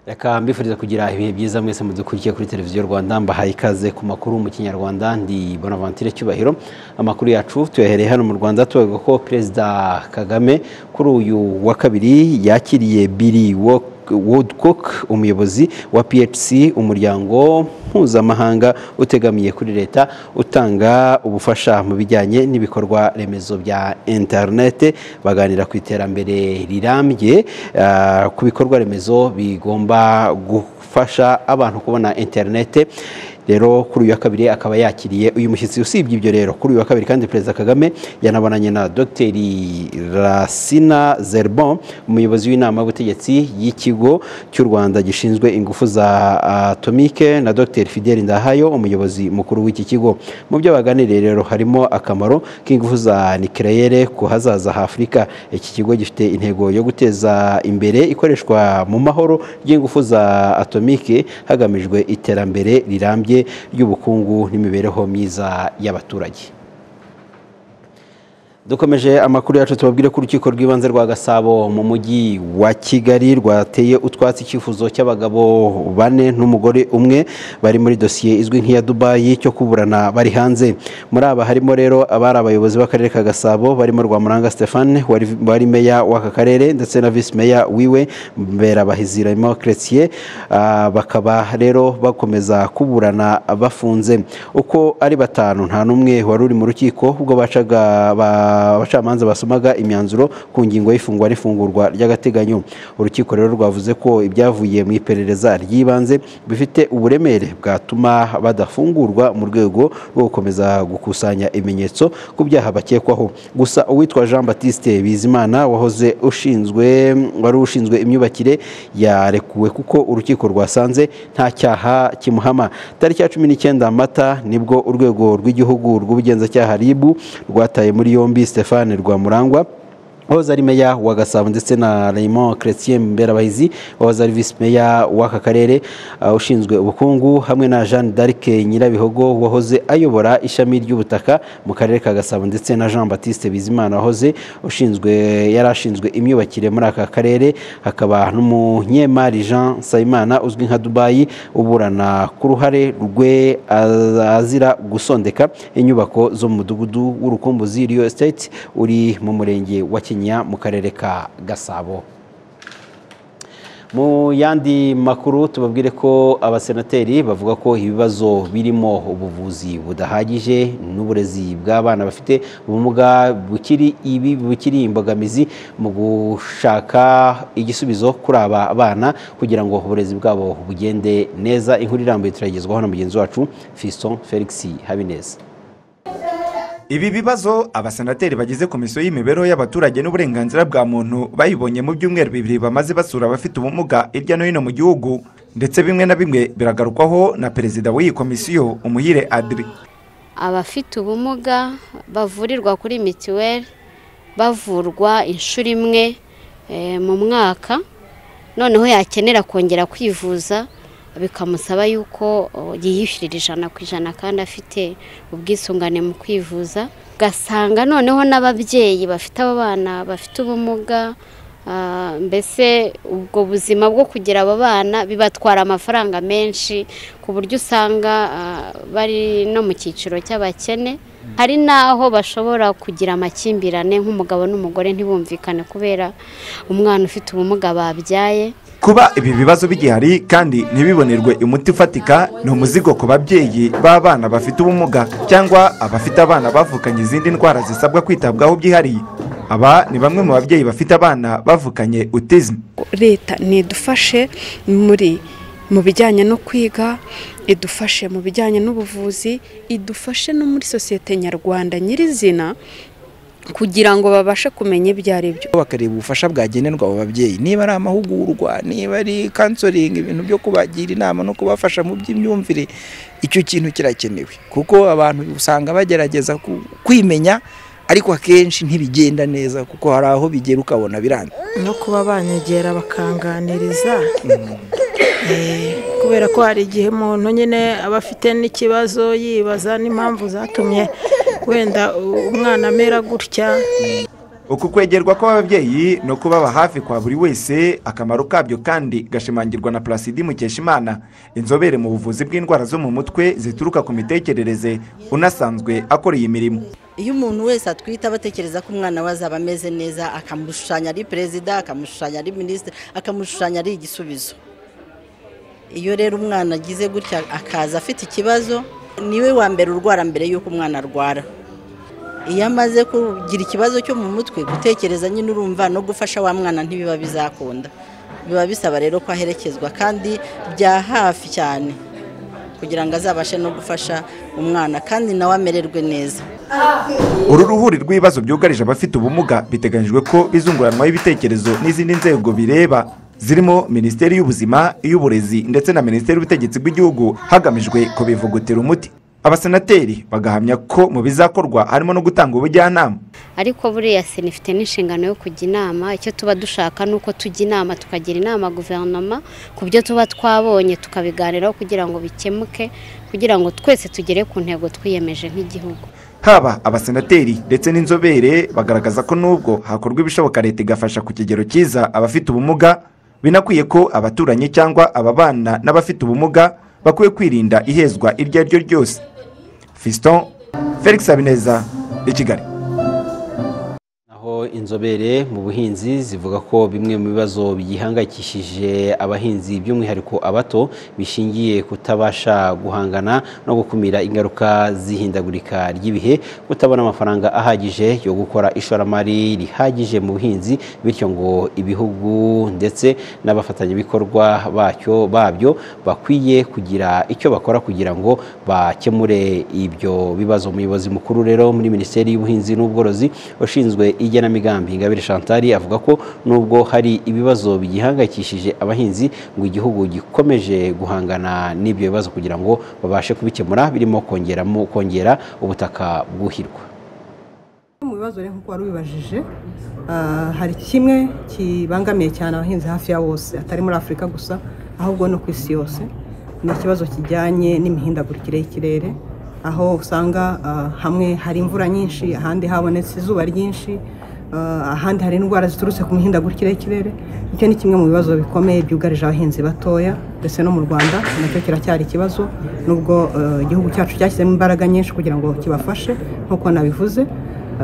reka mbifuriza kugira ibihe byiza mwese mudukurikiye kuri televiziyo rwanda mbahaye ikaze ku makuru mu kinyarwanda ndi bonaventure cyubahiro amakuru yacu tuyahereye hano mu rwanda tuvuga ko perezida kagame kuri uyu wa kabiri yakiriye biri woodcock umuyobozi wa phc umuryango mpuzamahanga utegamiye kuri leta utanga ubufasha mu bijyanye n'ibikorwa remezo bya interinete baganira ku iterambere rirambye uh, ku bikorwa remezo bigomba gufasha abantu kubona interinete rero kuri uyu wa kabiri akaba yakiriye uyu mushyitsi usibye ibyo rero kuri uyu wa kabiri kandi perezida kagame yanabonanye na dogiteri rasina zerbon umuyobozi w'inama y'ubutegetsi y'ikigo cy'u rwanda gishinzwe ingufu za atomike na dogiteri fidel ndahayo umuyobozi mukuru w'iki kigo mu byo baganiriye rero harimo akamaro k'ingufu za nikireyere ku hazaza h'afurika iki kigo gifite intego yo guteza imbere ikoreshwa mu mahoro ry'ingufu za atomike hagamijwe iterambere rirambye ry'ubukungu n'imibereho myiza y'abaturage dukomeje amakuru yacu tubabwire ko urukiko rw'ibanze rwa gasabo mu mujyi wa kigali rwateye utwatsi icyifuzo cy'abagabo bane n'umugore umwe bari muri dosiye izwi nk'iya dubayi cyo kuburana bari hanze muri aba harimo rero abari abayobozi b'akarere ka gasabo barimo rwamuranga stephane wari meya w'aka karere ndetse na visi meya wiwe mberabahiziramo chrétien bakaba rero bakomeza kuburana bafunze uko ari batanu nta n'umwe wari uri mu rukiko ubwo bacaga ba abacamanza basomaga imyanzuro ku ngingo y'ifungwa n'ifungurwa ry'agateganyo urukiko rero rwavuze ko ibyavuye mu iperereza ry'ibanze bifite uburemere bwatuma badafungurwa mu rwego rwo gukomeza gukusanya ibimenyetso ku byaha bakekwaho gusa uwitwa jean batiste bizimana wahoze ushinzwe wari ushinzwe imyubakire yarekuwe kuko urukiko rwasanze nta cyaha kimuhama tariki ya cumi n'icyenda mata nibwo urwego rw'igihugu rw'ubugenzacyaha ribu rwataye muri yombi Stéphane Rwamurangwa wahoze ari meya wa gasabo ndetse na raymond chrétien mberabahizi wahoze ari visi meya w'aka karere ushinzwe ubukungu hamwe na jean d'arc nyirabihogo wahoze ayobora ishami ry'ubutaka mu karere ka gasabo ndetse na jean batiste bizimana wahoze ushinzwe yari ashinzwe imyubakire muri aka karere hakaba n'umunyemari jean sayimana uzwi nka dubayi uburana ku ruhare rwe azira gusondeka inyubako zo mu mudugudu w'urukumbuzi riyo estate uri mu murenge wa kinyinya mu karere ka gasabo mu yandi makuru tubabwire ko abasenateri bavuga ko ibibazo birimo ubuvuzi budahagije n'uburezi bw'abana bafite ubumuga bukiri ibi bukiri imbogamizi mu gushaka igisubizo kuri aba bana kugira ngo uburezi bwabo bugende neza inkuru irambuye turayigezwaho na mugenzi wacu fiston felix habineza ibi bibazo abasenateri bagize komisiyo y'imibereho y'abaturage n'uburenganzira bwa muntu bayibonye mu byumweru bibiri bamaze basura abafite ubumuga hirya no hino mu gihugu ndetse bimwe na bimwe biragarukwaho na perezida w'iyi komisiyo umuhire adiri abafite ubumuga bavurirwa kuri mituweli bavurwa inshuro imwe mu mwaka noneho yakenera kongera kwivuza bikamusaba yuko yiyishyurira ijana ku ijana kandi afite ubwisungane mu kwivuza ugasanga noneho n'ababyeyi bafite abo bana bafite ubumuga mbese ubwo buzima bwo kugira abo bana bibatwara amafaranga menshi ku buryo usanga bari no mu cyiciro cy'abakene hari n'aho bashobora kugira amakimbirane nk'umugabo n'umugore ntibumvikane kubera umwana ufite ubumuga babyaye kuba ibi bibazo bigihari kandi ntibibonerwe umuti ufatika ni umuzigo ku babyeyi b'abana bafite ubumuga cyangwa abafite abana bavukanye izindi ndwara zisabwa kwitabwaho byihariye aba ni bamwe mu babyeyi bafite abana bavukanye utizimu leta ntidufashe muri mu bijyanye no kwiga idufashe mu bijyanye n'ubuvuzi idufashe no muri sosiyete nyarwanda nyirizina kugira ngo babashe kumenya ibyo ari byo bakareba ubufasha bwagenerwa abo babyeyi niba ari amahugurwa niba ari kansoringi ibintu byo kubagira inama no kubafasha mu by'imyumvire icyo kintu kirakenewe kuko abantu usanga bagerageza kwimenya ariko akenshi ntibigenda neza kuko hari aho bigera ukabona biranga no kuba banyegera bakanganiriza kubera ko hari igihe umuntu nyine aba afite n'ikibazo yibaza n'impamvu zatumye wenda umwana amera gutya uku kwegerwa kw'ababyeyi no kubaba hafi kwa buri wese akamaro kabyo kandi gashimangirwa na Placide Mukeshimana inzobere mu buvuzi bw'indwara zo mu mutwe zituruka ku mitekerereze unasanzwe akora iyi mirimo iyo umuntu wese atwite aba atekereza ko umwana we azaba ameze neza akamushushanya ari perezida akamushushanya ari minisitiri akamushushanya ari igisubizo iyo rero umwana agize gutya akaza afite ikibazo niwe wa mbere urwara mbere y'uko umwana arwara iyo amaze kugira ikibazo cyo mu mutwe gutekereza nyine urumva no gufasha wa mwana ntibiba bizakunda biba bisaba rero ko aherekezwa kandi bya hafi cyane kugira ngo azabashe no gufasha umwana kandi nawe amererwe neza uru ruhuri rw'ibibazo byugarije abafite ubumuga biteganyijwe ko bizunguranwaho ibitekerezo n'izindi nzego bireba zirimo minisiteri y'ubuzima iy'uburezi ndetse na minisiteri y'ubutegetsi bw'igihugu hagamijwe kubivugutira umuti abasenateri bagahamya ko mu bizakorwa harimo no gutanga ubujyanama ariko buriya sena ifite n'inshingano yo kujya inama icyo tuba dushaka ni uko tujya inama tukagira inama guverinoma ku byo tuba twabonye tukabiganiraho kugira ngo bikemuke kugira ngo twese tugere ku ntego twiyemeje nk'igihugu haba abasenateri ndetse n'inzobere bagaragaza ko nubwo hakorwa ibishoboka leta igafasha ku kigero cyiza abafite ubumuga binakwiye ko abaturanyi cyangwa ababana n'abafite ubumuga bakwiye kwirinda ihezwa iryo ari ryo ryose fiston felix habineza i kigali aho inzobere mu buhinzi zivuga ko bimwe mu bibazo bigihangayikishije abahinzi by'umwihariko abato bishingiye kutabasha guhangana no gukumira ingaruka z'ihindagurika ry'ibihe kutabona amafaranga ahagije yo gukora ishoramari rihagije mu buhinzi bityo ngo ibihugu ndetse n'abafatanyabikorwa bacyo babyo bakwiye kugira icyo bakora kugira ngo bakemure ibyo bibazo umuyobozi mukuru rero muri minisiteri y'ubuhinzi n'ubworozi ushinzwe igenamigambi ingabire chantal avuga ko nubwo hari ibibazo bigihangayikishije abahinzi ngo igihugu gikomeje guhangana n'ibyo bibazo kugira ngo babashe kubikemura birimo kongeramo kongera ubutaka bwuhirwa mu bibazo rero nk'uko wari ubibajije ah, hari kimwe kibangamiye cyane abahinzi hafi ya bose atari muri afurika gusa ahubwo no ku isi yose ni ikibazo kijyanye n'imihindagurikire y'ikirere aho usanga ah, hamwe hari imvura nyinshi ahandi habonetse izuba ryinshi ah, ahandi hari indwara ziturutse ku mihindagurikire y'ikirere icyo ni kimwe mu bibazo bikomeye byugarije abahinzi batoya ndetse no mu rwanda nacyo kiracyari ikibazo nubwo ah, igihugu cyacu cyashyizemo imbaraga nyinshi kugira ngo kibafashe nk'uko nabivuze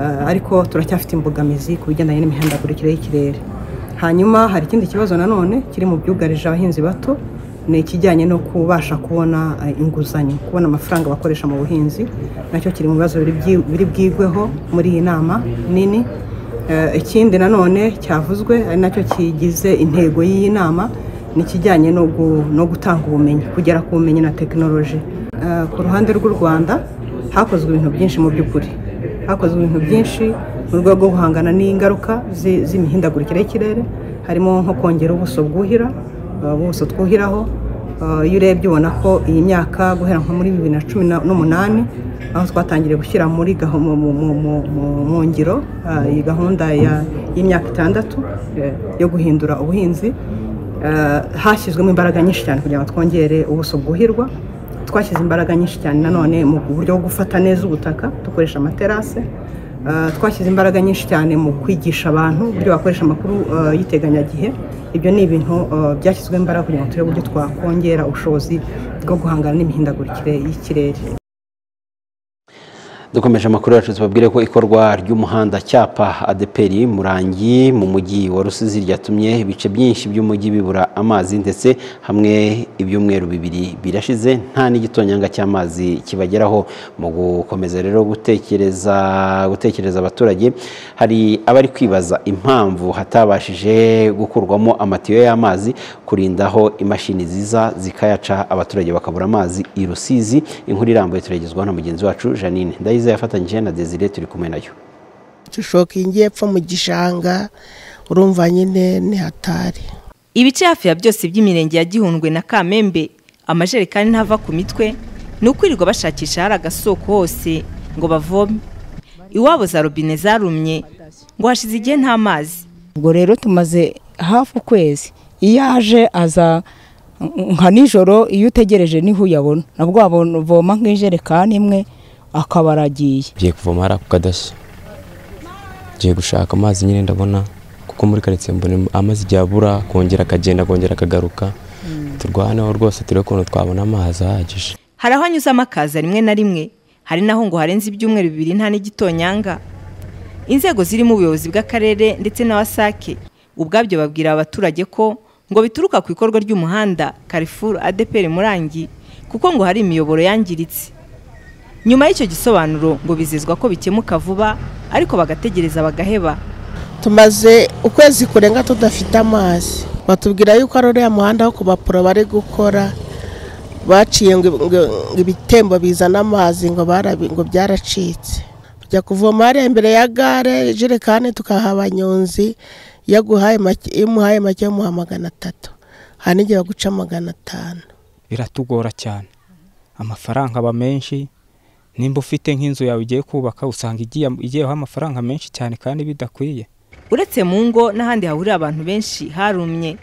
Ah, ariko turacyafite imbogamizi ku bigendanye n'imihindagurikire y'ikirere hanyuma hari ikindi kibazo nanone kiri mu byugarije abahinzi bato ni ikijyanye no kubasha kubona eh, inguzanyo kubona amafaranga bakoresha mu buhinzi nacyo kiri mu bibazo biri byi- biri bwigweho muri iyi nama nini Eh, ikindi nanone cyavuzwe ari nacyo kigize intego y'iyi nama ni ikijyanye no gu- no gutanga ubumenyi kugera ku bumenyi na tekinoloji Eh, ku ruhande rw'u rwanda hakozwe ibintu byinshi mu by'ukuri hakozwe ibintu byinshi mu rwego rwo guhangana n'ingaruka zi- z'imihindagurikire y'ikirere harimo nko kongera ubuso bwuhira uh, ubuso twuhiraho Uh, iyo urebye ubona ko iyi myaka guhera nko muri bibiri na cumi na- n'umunani aho twatangiriye gushyira muri gaho- mu- mu- mu- mu- mu- mu ngiro uh, iyi gahunda ya- y'imyaka itandatu eh, yo guhindura ubuhinzi eh, hashyizwemo imbaraga nyinshi cyane kugira ngo twongere ubuso bwuhirwa twashyize imbaraga nyinshi cyane nanone mu buryo bwo gufata neza ubutaka dukoresha amaterase Eh, twashyize imbaraga nyinshi cyane mu kwigisha abantu uburyo bakoresha amakuru eh, y'iteganyagihe ibyo ni ibintu eh, byashyizweho imbaraga kugira ngo turebe uburyo twakongera ubushobozi bwo guhangana n'imihindagurikire y'ikirere dukomeje amakuru yacu tubabwire ko ikorwa ry'umuhanda cyapa adeperi murangi mu mujyi wa rusizi ryatumye ibice byinshi by'umujyi bibura amazi ndetse hamwe ibyumweru bibiri birashize nta n'igitonyanga cy'amazi kibageraho mu gukomeza rero gutekereza gutekereza abaturage hari abari kwibaza impamvu hatabashije gukurwamo amatiyo y'amazi kurindaho imashini ziza zikayaca abaturage bakabura amazi i rusizi inkuru irambuye turagezwaho na mugenzi wacu janine ndayiza yafatanyije na desire turi kumwe nayo dushokingiye epfo mu gishanga urumva nyine ni hatari ibice hafi ya byose by'imirenge ya gihundwe na kamembe amajerekani ntava ku mitwe ni ukwirirwa bashakisha hari agasoko hose ngo bavome iwabo za robine zarumye ngo hashize igihe nta mazi ubwo rero tumaze hafi ukwezi iyo aje aza nka nijoro iyo utegereje niho uyabona nabwo wavoma nk'ijerekani imwe akaba aragiye tugiye kuvoma hari ako kadasi ngiye gushaka amazi nyine ndabona kuko muri karitsiye mbona amazi igihe abura akongera akagenda akongera akagaruka turwaneho rwose turebe ukuntu twabona amazi ahagije hari aho anyuzamo akaza rimwe na rimwe hari naho ngo harenze ibyumweru bibiri nta n'igitonyanga inzego zirimo ubuyobozi bw'akarere ndetse na wasake ubwabyo babwira abaturage ko ngo bituruka ku ikorwa ry'umuhanda Carrefour adeperi murangi kuko ngo hari imiyoboro yangiritse nyuma y'icyo gisobanuro ngo bizezwa ko bikemuka vuba ariko bagategereza bagaheba tumaze ukwezi kurenga tudafite amazi batubwira yuko ari uriya muhanda wo kubapuro bari gukora baciye ngo ngo- ngo ibitembo bizana amazi ngo barabi- ngo byaracitse tujya kuvoma hariya imbere ya gare ijerekani tukaha abanyonzi iyo aguhaye make iyo umuhaye make umuha magana atatu hari n'igihe baguca magana atanu biratugora cyane amafaranga aba menshi nimba ufite nk'inzu yawe ugiye kubaka usanga igiye igiyeho amafaranga menshi cyane kandi bidakwiye uretse mu ngo n'ahandi hahurira abantu benshi harumye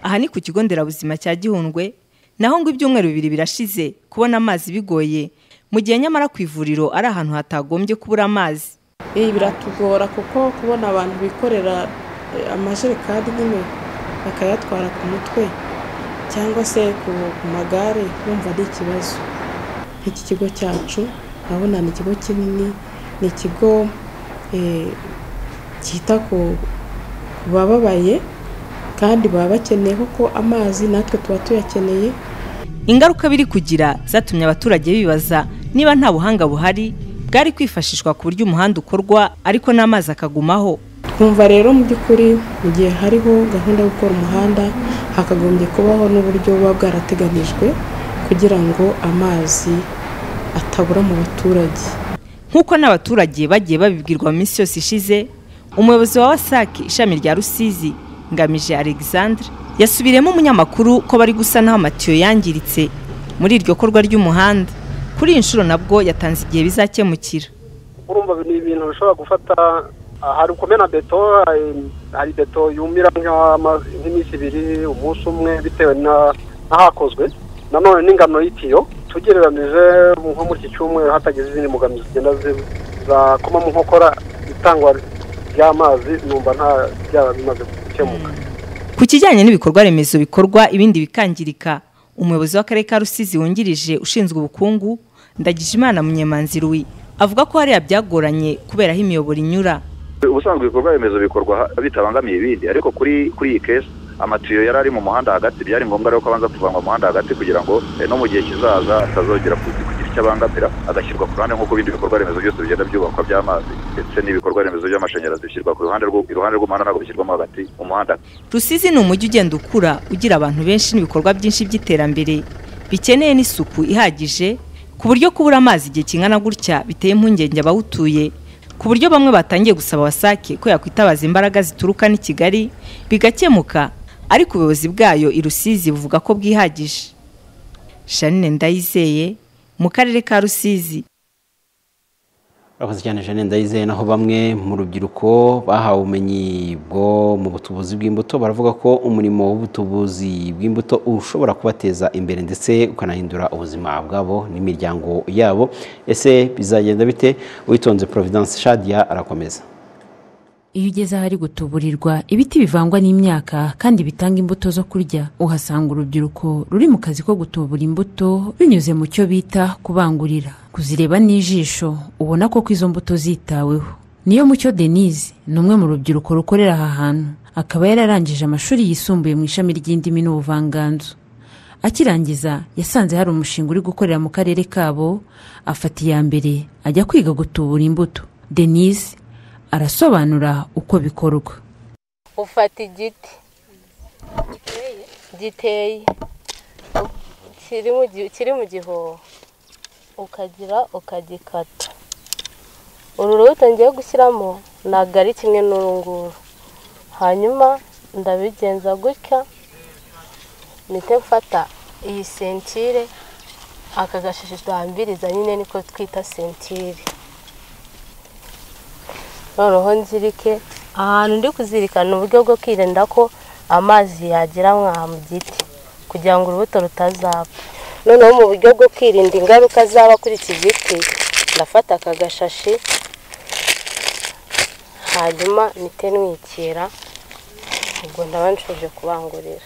aha ni ku kigo nderabuzima cya gihundwe naho ngo ibyumweru bibiri birashize kubona amazi bigoye mu gihe nyamara ku ivuriro ari ahantu hatagombye kubura amazi iyi biratugora kuko kubona abantu bikorera eh, amajerekani nyine bakayatwara ku mutwe cyangwa se ku ku magare wumva ari ikibazo nk'iki kigo cyacu urabona ni ikigo kinini ni ikigo eh, cyita ku ku bababaye kandi baba bakeneyeho ko amazi natwe tuba tuyakeneye ingaruka biri kugira zatumye abaturage bibaza niba nta buhanga buhari bwari kwifashishwa ku buryo umuhanda ukorwa ariko n'amazi akagumaho twumva rero mu by'ukuri mu gihe hariho gahunda yo gukora umuhanda hakagombye kubaho n'uburyo buba bwarateganijwe kugira ngo amazi atabura mu baturage nk'uko n'abaturage bagiye babibwirwa mu minsi yose ishize umuyobozi wa wasac ishami rya rusizi ngamije alexandre yasubiriyemo umunyamakuru ko bari gusanaho amatiyo yangiritse muri iryo korwa ry'umuhanda kuri iyi nshuro nabwo yatanze igihe bizakemukira urumva ni ibintu bishobora gufata ah, hari ukumena beto hari- hari beto yumira nk'ama- nk'iminsi ibiri umunsi umwe bitewe na- n'ahakozwe nanone n'ingano y'itiyo tugereranyije nko muri iki cyumweru hatagize izindi mbogamizi zigenda zi- zakoma mu nkokora itangwa ry'amazi numva nta byaba bimaze gukemuka ku kijyanye n'ibikorwa remezo bikorwa ibindi bikangirika umuyobozi w'akarere ka rusizi wungirije ushinzwe ubukungu ndagijimana munyemanzi ruwi avuga ko hariya byagoranye kubera aho imiyoboro inyura ubusanzwe ibikorwa remezo bikorwa ha- bitabangamiye ibindi ariko kuri kuri iyi kesi amatiyo yari ari mu muhanda hagati byari ngombwa rero ko abanza kuvanwa mu muhanda hagati kugira ngo eh, no mu gihe kizaza atazongera ku- kugira icyo abangamira agashyirwa ku ruhande nk'uko ibindi bikorwa remezo byose bigenda byubakwa by'amazi ndetse n'ibikorwa remezo by'amashanyarazi bishyirwa ku ruhande rw'u- iruhande rw'umuhanda ntabwo bishyirwamo hagati umuhanda rusizi ni umujyi ugenda ukura ugira abantu benshi n'ibikorwa byinshi by'iterambere bikeneye n'isuku ihagije ku buryo kubura amazi igihe kingana gutya biteye impungenge abawutuye ku buryo bamwe batangiye gusaba wasake ko yakwitabaza imbaraga zituruka n'i kigali bigakemuka ariko ubuyobozi bwayo i rusizi buvuga ko bwihagije shanine ndayizeye mu karere ka rusizi Abakozi cyane Jeanne Ndayizeye naho bamwe mu rubyiruko bahawe ubumenyi bwo mu butubuzi bw'imbuto baravuga ko umurimo w'ubutubuzi bw'imbuto ushobora kubateza imbere ndetse ukanahindura ubuzima bwabo n'imiryango yabo ese bizagenda bite uwitonze Providence Shadia arakomeza iyo ugeze ahari gutuburirwa ibiti bivangwa n'imyaka kandi bitanga imbuto zo kurya uhasanga urubyiruko ruri mu kazi ko gutubura imbuto binyuze mu cyo bita kubangurira kuzireba n'ijisho ubona koko izo mbuto zitaweho niyo mucyo denise ni umwe mu rubyiruko rukorera aha hantu akaba yararangije amashuri yisumbuye mu ishami ry'indimi n'ubuvanganzo akirangiza yasanze hari umushinga uri gukorera mu karere kabo afata iya mbere ajya kwiga gutubura imbuto denise arasobanura uko bikorwa ufata igiti giteye kiri mu gi- kiri mu gihoho ukagira ukagikata uru rubuto ngiye gushyiramo ntabwo ari kimwe n'uru nguru hanyuma ndabigenza gutya mpite mfata iyi sentire aka gashashi duhambiriza nyine niko twita sentire noneho nzirike ahantu ndi kuzirika ni uburyo bwo kwirinda ko amazi yagera mwaha mu giti kugira ngo urubuto rutazapfa noneho mu buryo bwo kwirinda ingaruka zaba kuri iki giti ndafata aka gashashi hanyuma mpite ntwikira ubwo ndaba nshoje kubangurira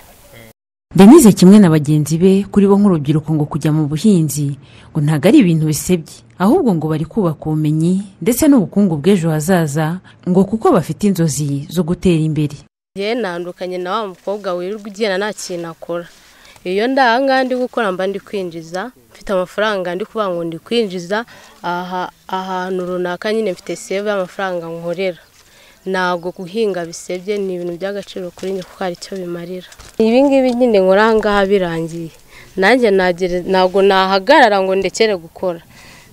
denise kimwe na bagenzi be kuri bo nk'urubyiruko ngo kujya mu buhinzi ngo ntabwo ari ibintu bisebye ahubwo ngo bari kubaka ubumenyi ndetse n'ubukungu bw'ejo hazaza ngo kuko bafite inzozi zo gutera imbere ngewe ntandukanye na wa mukobwa wirirwa ugenda nta kintu akora iyo ndahangaha ndi gukora mba ndi kwinjiza mfite amafaranga ndi kuvuga ngo ndi kwinjiza aha ahantu runaka nyine mfite seve y'amafaranga nkorera ntabwo guhinga bisebye ni ibintu by'agaciro kuri njye kuko hari icyo bimarira ibi ngibi nyine nkora aha ngaha birangiye nanjye nagere- ntabwo nahagarara ngo ndekere gukora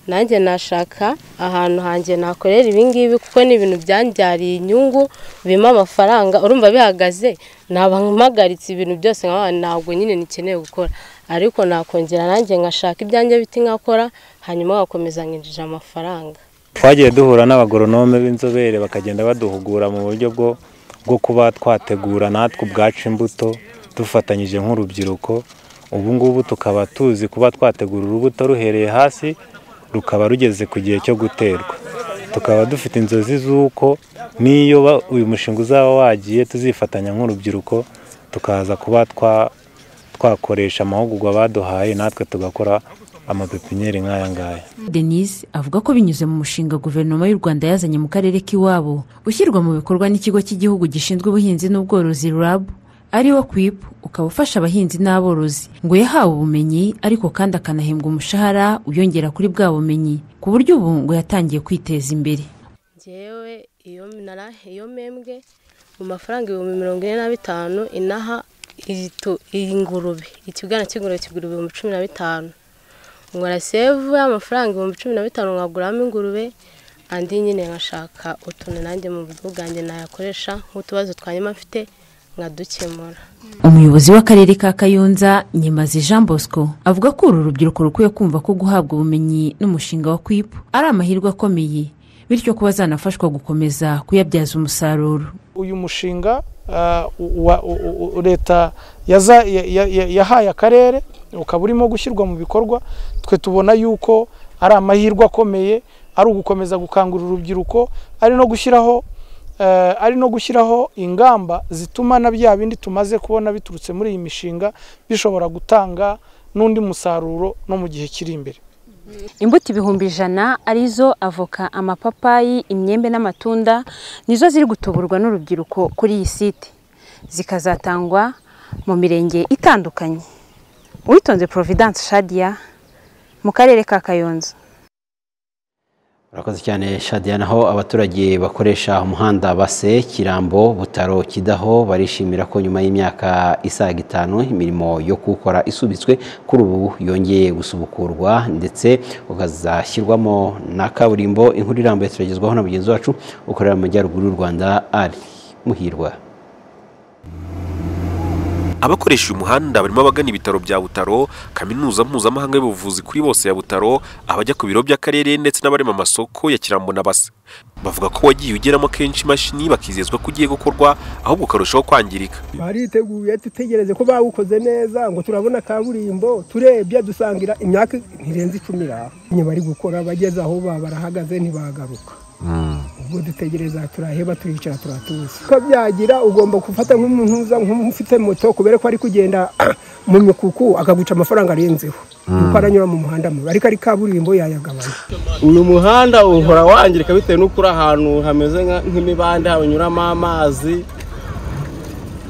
nanjye nashaka ahantu hanjye nakorera ibi ngibi kuko ni ibintu byanbyariye inyungu bima amafaranga urumva bihagaze naba mpagaritse ibintu byose nkaba ntabwo nyine nikeneye gukora ariko nakongera nanjye ngashaka ibyanjye biti nkakora hanyuma ngakomeza nkinjije amafaranga twagiye duhura n'abagoronome b'inzobere bakagenda baduhugura mu buryo bwo bwo kuba twategura natwe ubwacu imbuto dufatanyije nk'urubyiruko ubu ngubu tukaba tuzi kuba twategura urubuto ruhereye hasi rukaba rugeze ku gihe cyo guterwa tukaba dufite inzozi z'uko n'iyo ba- uyu mushinga uzaba wagiye tuzifatanya nk'urubyiruko tukaza kuba twa twakoresha amahugurwa baduhaye natwe tugakora amapepinyeri nk'aya ngaya denise avuga ko binyuze mu mushinga guverinoma y'u rwanda yazanye mu karere k'iwabo ushyirwa mu bikorwa n'ikigo cy'igihugu gishinzwe ubuhinzi n'ubworozi rab ari wo kwipu ukaba ufasha abahinzi n'aborozi ngo yahawe ubumenyi ariko kandi akanahembwa umushahara uyongera kuri bwa bumenyi ku buryo ubu ngo yatangiye kwiteza imbere ngewe iyo nara iyo mpembwe mu mafaranga ibihumbi mirongo ine na bitanu inaha iyi tu- iyi ngurube ikibwana cy'ingurube kigura ibihumbi cumi na bitanu nkora sevu y'amafaranga ibihumbi cumi na bitanu nkaguramo ingurube andi nyine nkashaka utuntu nanjye mu buryo bwanjye nayakoresha nk'utubazo twanyuma mfite nkadukemura umuyobozi w'akarere ka kayonza nyemazi jean bosco avuga ko uru rubyiruko rukwiye kumva ko guhabwa ubumenyi n'umushinga wa kwipu ari amahirwe akomeye bityo ko bazanafashwa gukomeza kuyabyaza umusaruro uyu mushinga ah, u- wa- u- u- u- leta yaza- ya- ya- ya- yahaye akarere ukaba urimo gushyirwa mu bikorwa twe tubona yuko ari amahirwe akomeye ari ugukomeza gukangurira urubyiruko ari no gushyiraho eh, ari no gushyiraho ingamba zituma na bya bindi tumaze kubona biturutse muri iyi mishinga bishobora gutanga n'undi musaruro no mu gihe kiri imbere imbuto ibihumbi ijana arizo avoka amapapayi imyembe n'amatunda nizo ziri gutuburwa n'urubyiruko kuri iyi site zikazatangwa mu mirenge itandukanye uwitonze providence shadia mu karere ka kayonza urakoze cyane shadiya naho abaturage bakoresha umuhanda base kirambo butaro kidaho barishimira ko nyuma y'imyaka isaga itanu imirimo yo kuwukora isubitswe kuri ubu yongeye gusubukurwa ndetse ukazashyirwamo na kaburimbo inkuru irambuye turagezwaho na mugenzi wacu ukorera mu majyaruguru y'u rwanda ari muhirwa abakoresha uyu muhanda barimo abagana ibitaro bya butaro kaminuza mpuzamahanga y'ubuvuzi kuri bose ya butaro abajya ku biro by'akarere ndetse n'abarema amasoko ya kirambo na base bavuga ko wagiye ugeramo kenshi imashini bakizezwa ko ugiye gukorwa ahubwo ukarushaho kwangirika bariteguye dutegereze ko bawukoze neza ngo turabona kaburimbo turebye dusangira imyaka ntirenze icumi iri aho Nyine bari gukora bageze aho ba barahagaze ntibagaruka ubwo dutegereza turaheba turicara turatuza ko byagira ugomba gufata nk'umuntu uza nk'ufite moto kubera ko ari kugenda mu mikuku akaguca amafaranga arenzeho kuko aranyura mu muhanda mubi ariko ari kaburimbo yayagabanya uyu muhanda uhora wangirika bitewe n'uko uri ahantu hameze nka- nk'imibande hanyuramo amazi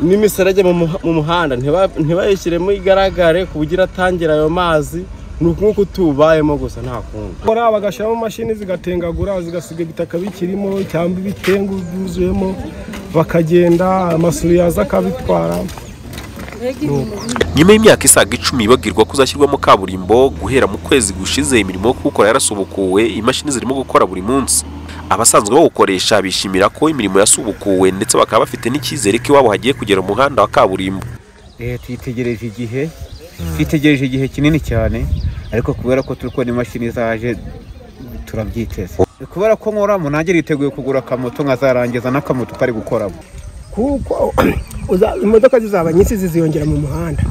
n'imiserege mu muha- mu muhanda ntiba- ntibayishyiremo igaragare ku buryo iratangira ayo mazi ni nk'uko tubayemo gusa nta kundi kora bagashyiramo imashini zigatengagura zigasiga ibitaka bikirimo cyangwa ibitengu byuzuyemo bakagenda amasuri yaza akabitwara nyuma y'imyaka isaga icumi bagirwa ko uzashyirwamo kaburimbo guhera mu kwezi gushize imirimo yo kuwukora yarasubukuwe imashini zirimo gukora buri munsi abasanzwe bawukoresha bishimira ko imirimo yasubukuwe ndetse bakaba bafite n'icyizere ko iwabo hagiye kugera umuhanda wa kaburimbo leta yitegereje igihe twitegereje igihe kinini cyane ariko kubera ko turi kubona imashini zaje turabyiteze kubera ko nkoramo nanjye niteguye kugura akamoto nkazarangiza n'akamoto kari gukoramo kuko uza- imodoka zizaba nyinshi ziziyongera mu muhanda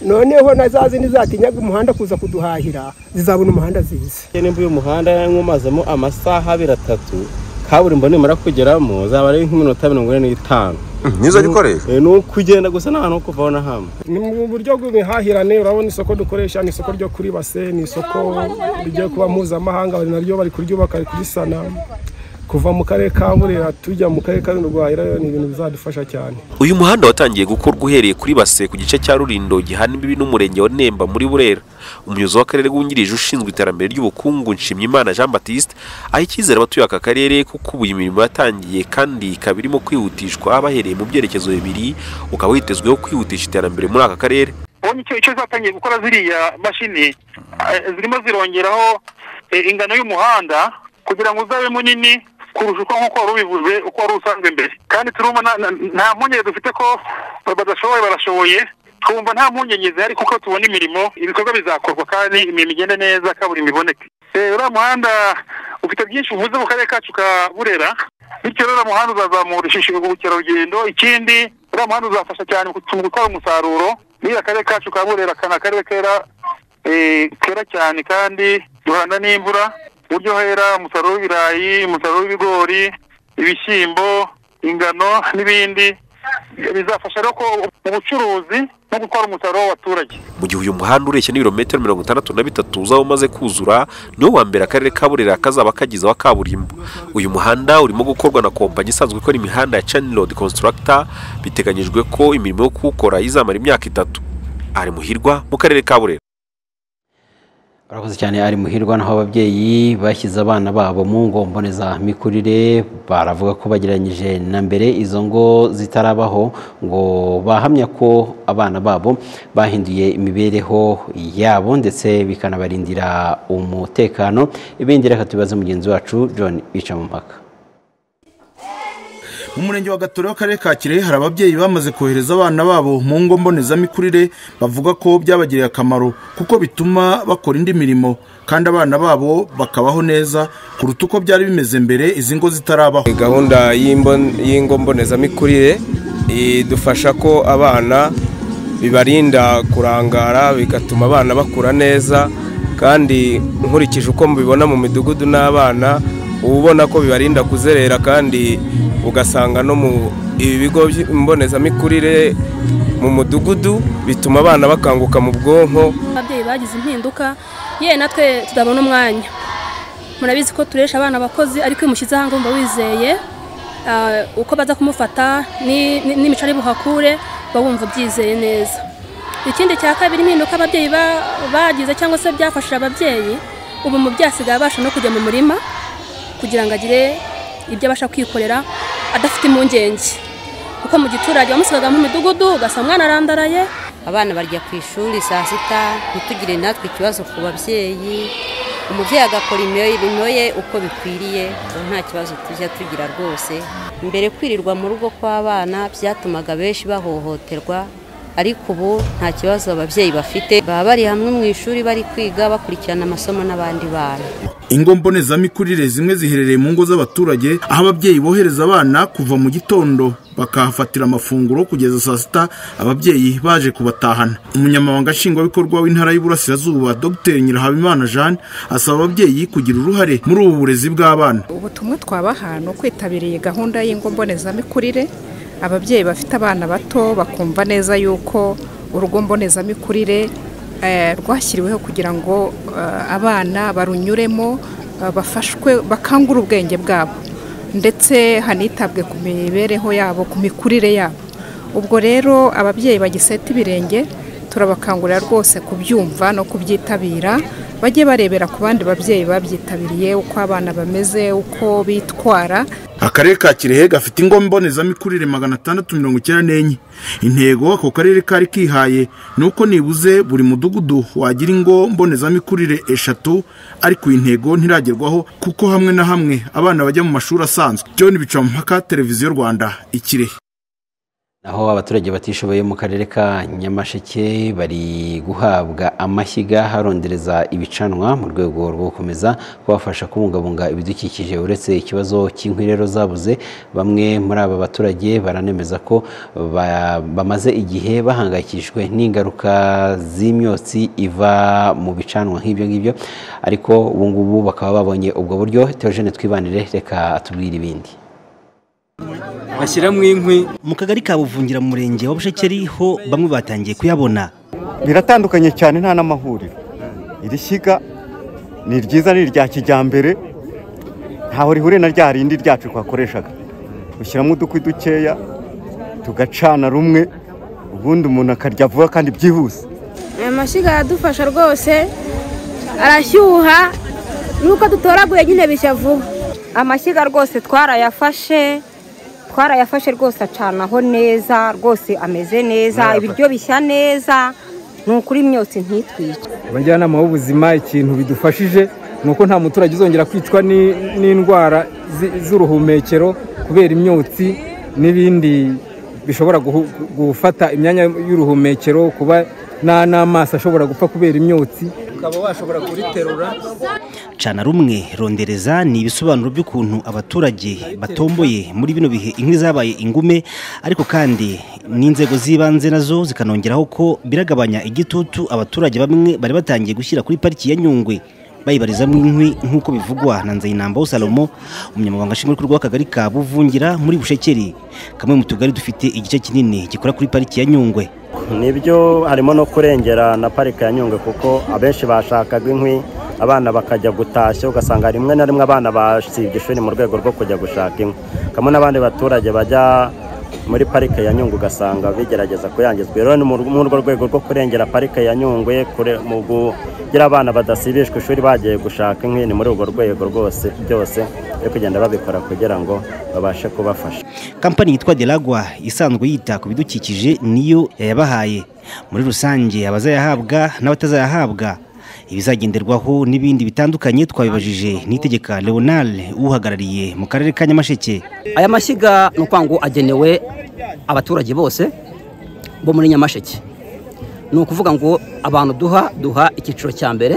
noneho na za zindi zatinyaga umuhanda kuza kuduhahira zizabona umuhanda ziza nimba uyu muhanda yanywamazemo amasaha abiri atatu kaburimbo nimara kugeramo zaba ari nk'iminota mirongo ine n'itanu nizo gikoresho Eh, ni ukugenda gusa nta hantu ho kuvaho na hamwe ni mu buryo bw'imihahirane urabona isoko dukoresha ni isoko ryo kuri base ni isoko rigiye kuba mpuzamahanga bari naryo bari kuryubaka bari kurisana kuva mu karere ka burera tujya mu karere ka rwahira ni ibintu bizadufasha cyane uyu muhanda watangiye gukorwa uhereye kuri base ku gice cya rurindo gihana imbibi n'umurenge wa nemba muri burera umuyobozi w'akarere wungirije ushinzwe iterambere ry'ubukungu nshimyimana jean batiste aha icyizere abatuye aka karere kuko ubu iyi mirimo yatangiye kandi ikaba irimo kwihutishwa bahereye mu byerekezo bibiri ukaba witezweho kwihutisha iterambere muri aka karere ubonye icyo icyo zatangiye gukora ziriya mashini eh, zirimo zirongeraho eh, ingano y'umuhanda kugira ngo uzabe munini kurusha uko nk'uko wari ubivuze uko wari usanzwe mbere kandi turumva na- na- nta mpungenge dufite ko badashoboye barashoboye twumva nta mpungenge zihari kuko tubona imirimo ibikorwa bizakorwa kandi imirimo igende neza kaburimbo iboneke Eh, uriya muhanda ufite byinshi uvuze mu karere kacu ka burera bityo rero uriya muhanda uzazamura ishisho ubukerarugendo ikindi uriya muhanda uzafasha cyane mu gutwara umusaruro niba akarere kacu ka burera kana akarere kera eh, kera cyane kandi duhana n'imvura ku buryo hera umusaruro w'ibirayi umusaruro w'ibigori ibishyimbo ingano n'ibindi bizafasha rero ko mu bucuruzi no gutwara umusaruro w'abaturage mu gihe uyu muhanda ureshya n'ibirometero mirongo itandatu na bitatu uzaba umaze kuzura niwo wa mbere akarere ka burera kazaba kagize wa kaburimbo uyu muhanda urimo gukorwa na kompanyi isanzwe ikora imihanda ya channel road constructor biteganyijwe ko imirimo yo kuwukora izamara imyaka itatu ari muhirwa mu karere ka burera urakoze cyane ari muhirwa naho ababyeyi bashyize abana babo mu ngo mbonezamikurire baravuga ko bagereranyije na mbere izo ngo zitarabaho ngo bahamya ko abana babo bahinduye imibereho yabo ndetse bikanabarindira umutekano ibindi reka tubibaze mugenzi wacu john bicamumpaka mu murenge wa gatore w'akarere ka kirehe hari ababyeyi bamaze kohereza abana babo mu ngo mbonezamikurire bavuga ko byabagiriye akamaro kuko bituma bakora indi mirimo kandi abana babo bakabaho neza kuruta uko byari bimeze mbere izi ngo zitarabaho gahunda y'imbo- y'ingo mbonezamikurire idufasha ko abana bibarinda kurangara bigatuma abana bakura neza kandi nkurikije uko mubibona mu midugudu n'abana uba ubona ko bibarinda kuzerera kandi ugasanga no mu ibigo by- mbonezamikurire mu mudugudu bituma abana bakanguka mu bwonko ababyeyi bagize impinduka yewe natwe tudabona umwanya murabizi ko turesha abana abakozi ariko iyo umushyize ahangaha wumva wizeye ah, uko baza kumufata ni- ni- n'imico ari buhakure uba wumva ubyizeye neza ikindi cya kabiri impinduka ababyeyi ba- bagize cyangwa se byafashije ababyeyi ubu umubyeyi asigaye abasha no kujya mu murima kugira ngo agire ibyo abasha kwikorera adafite impungenge kuko mu giturage wamusigaga mu midugudu ugasanga umwana arandaraye abana barya ku ishuri saa sita ntitugire natwe ikibazo ku babyeyi umubyeyi agakora imirimo ye uko bikwiriye ubu nta kibazo tujya tugira rwose mbere kwirirwa mu rugo kw'abana byatumaga benshi bahohoterwa ariko ubu nta kibazo ababyeyi bafite baba bari hamwe mu ishuri bari kwiga bakurikirana amasomo n'abandi bana ingo mbonezamikurire zimwe ziherereye mu ngo z'abaturage aho ababyeyi bohereza abana kuva mu gitondo bakahafatira amafunguro kugeza saa sita ababyeyi baje kubatahana umunyamabanga nshingwabikorwa w'intara y'uburasirazuba dr nyirahabimana jeanne asaba ababyeyi kugira uruhare muri ubu burezi bw'abana ubutumwa twabaha ni ukwitabiriye gahunda y'ingo mbonezamikurire ababyeyi bafite abana bato bakumva neza yuko urugo mbonezamikurire eh, rwashyiriweho kugira ngo eh, abana barunyuremo eh, bafashwe bakangure ubwenge bwabo ndetse hanitabwe ku mibereho yabo ku mikurire yabo ubwo rero ababyeyi bagiseta ibirenge turabakangurira rwose kubyumva no kubyitabira bajye barebera ku bandi babyeyi babyitabiriye uko abana bameze uko bitwara akarere ka kirehe gafite ingo mbonezamikurire magana atandatu mirongo icyenda n'enye intego ako karere kari kihaye ni uko nibuze buri mudugudu wagira ingo mbonezamikurire eshatu ariko iyi ntego ntiragerwaho kuko hamwe na hamwe abana bajya mu mashuri asanzwe john bicamumpaka televiziyo rwanda ikirehe aho abaturage batishoboye mu karere ka nyamasheke bari guhabwa amashyiga harondereza ibicanwa mu rwego rwo gukomeza kubafasha kubungabunga ibidukikije uretse ikibazo cy'inkwi rero zabuze bamwe muri aba baturage baranemeza ko ba- bamaze igihe bahangayikishijwe n'ingaruka z'imyotsi iva mu bicanwa nk'ibyo ngibyo ariko ubu ngubu bakaba babonye ubwo buryo teogene twibanire reka atubwire ibindi bashyiramo inkwi mu kagari ka buvungira mu murenge wa bushekeri ho bamwe batangiye kuyabona biratandukanye cyane nta n'amahuriro iri shyiga ni ryiza ni irya kijyambere ntaho rihuriye na rya rindi ryacu twakoreshaga ushyiramo udukwi dukeya tugacana rumwe ubundi umuntu akarya vuba kandi byihuse aya mashyiga aradufasha rwose arashyuha nuko dutoraguye nyine bishya vuba amashyiga rwose twarayafashe twarayafashe rwose acanaho neza rwose ameze neza ibiryo bishya neza ni ukuri imyotsi ntitwice abajyanama b'ubuzima ikintu bidufashije ni uko nta muturage uzongera kwicwa ni- n'indwara zi- z'uruhumekero kubera imyotsi n'ibindi bishobora guhu- gufata imyanya y'uruhumekero kuba nta n'amaso ashobora gupfa kubera imyotsi ukaba washobora kuriterura cana rumwe rondereza ni ibisobanuro by'ukuntu abaturage batomboye muri bino bihe inkwi zabaye ingume ariko kandi n'inzego z'ibanze nazo zikanongeraho ko biragabanya igitutu abaturage bamwe bari batangiye gushyira kuri pariki ya nyungwe bayibarizamo inkwi nk'uko bivugwa na nzayinambaho salomo umunyamabanga nshingwabikorwa w'akagari ka buvungira muri bushekeri kamwe mu tugari dufite igice kinini gikora kuri pariki ya nyungwe nibyo harimo no kurengera na parike ya nyungwe kuko abenshi bashakaga inkwi abana bakajya gutashya ugasanga rimwe na rimwe abana basibye ishuri mu rwego rwo kujya gushaka inkwi kamwe n'abandi baturage bajya muri parike ya nyungwe ugasanga bigerageza kuyangizwa rero ni mu- muri urwo rwego rwo kurengera parike ya nyungwe kure- mu kugira abana badasibishwa ishuri bagiye gushaka inkwi ni muri urwo rwego rwose byose byo kugenda babikora kugira ngo babashe kubafasha kampani yitwa delagwa isanzwe yita ku bidukikije niyo yayabahaye muri rusange abazayahabwa n'abatazayahabwa ibizagenderwaho n'ibindi bitandukanye twabibajije nitegeka leonal uhagarariye mu karere ka nyamasheke aya mashyiga ni ukuvuga ngo agenewe abaturage bose bo muri nyamasheke ni ukuvuga ngo abantu duha duha icyiciro cya mbere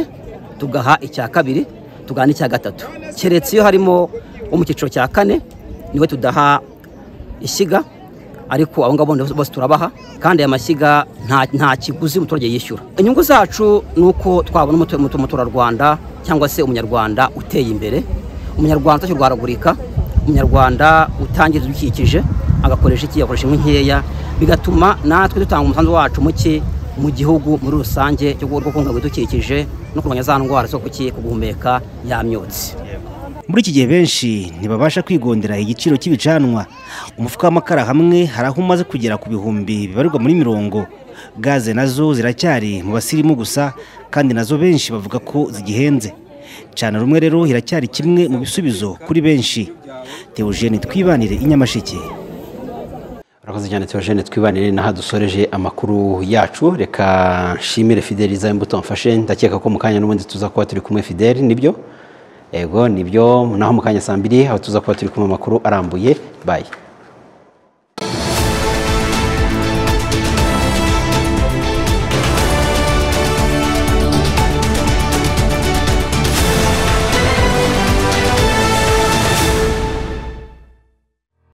tugaha icya kabiri tugaha n'icya gatatu keretse iyo harimo wo mu cyiciro cya kane niwe tudaha ishyiga ariko abo ngabo bose bose turabaha kandi aya mashyiga nta- nta kiguzi umuturage yishyura inyungu zacu ni uko twabona umutu- umutu- umuturarwanda cyangwa se umunyarwanda uteye imbere umunyarwanda utakirwaragurika umunyarwanda utangiza ibidukikije agakoresha iki agakoresha inkwi nkeya bigatuma natwe dutanga umusanzu wacu muke mu gihugu muri rusange cyo rwo kubungabunga ibidukikije no kurwanya za ndwara zo kuki kuguhumeka ya myotsi muri iki gihe benshi ntibabasha kwigondera igiciro cy'ibicanwa umufuka w'amakara hamwe hari aho umaze kugera ku bihumbi bibarirwa muri mirongo gaze nazo ziracyari mu basirimu gusa kandi nazo benshi bavuga ko zigihenze cana rumwe rero iracyari kimwe mu bisubizo kuri benshi teogene twibanire inyamasheke urakoze cyane teogene twibanire n'aha dusoreje amakuru yacu reka nshimire fideliza imbuto mfashe ndakeka ko mu kanya n'ubundi tuza kuba turi kumwe fideli nibyo ego nibyo naho mu kanya saa mbiri aho tuza kuba turi kumwe amakuru arambuye bayi